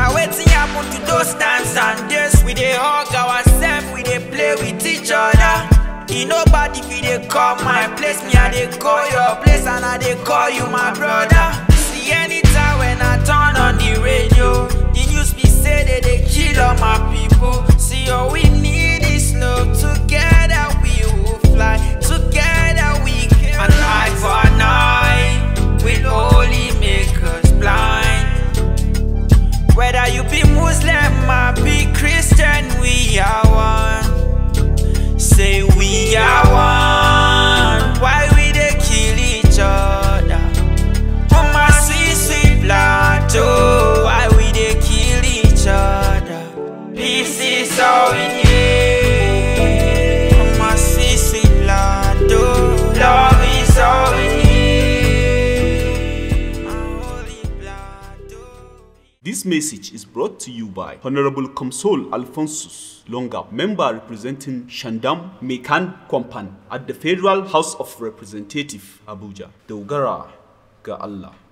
Now wetin happen to those times and days? We dey hug ourselves, we dey play with each other. E nobody fit dey call my place, me I dey call your place and I dey call you my brother. See anytime when I turn on the radio, the news be say they dey kill all my people. See all we need is love, together we will fly, together we can An eye for an eye will only make us blind. Whether you be Muslim or be Christian, we are one. Say we are one. Why we dey kill each other? Oh my sweet sweet blood, oh, why we dey kill each other? Peace is all we need. Oh my sweet sweet blood, oh, love is all we need. My holy blood, oh. This message is brought to you by Honorable Comsol Alphonsus Longa, member representing Shandam Mekan Kwampan at the Federal House of Representatives, Abuja. Dogara ga Allah.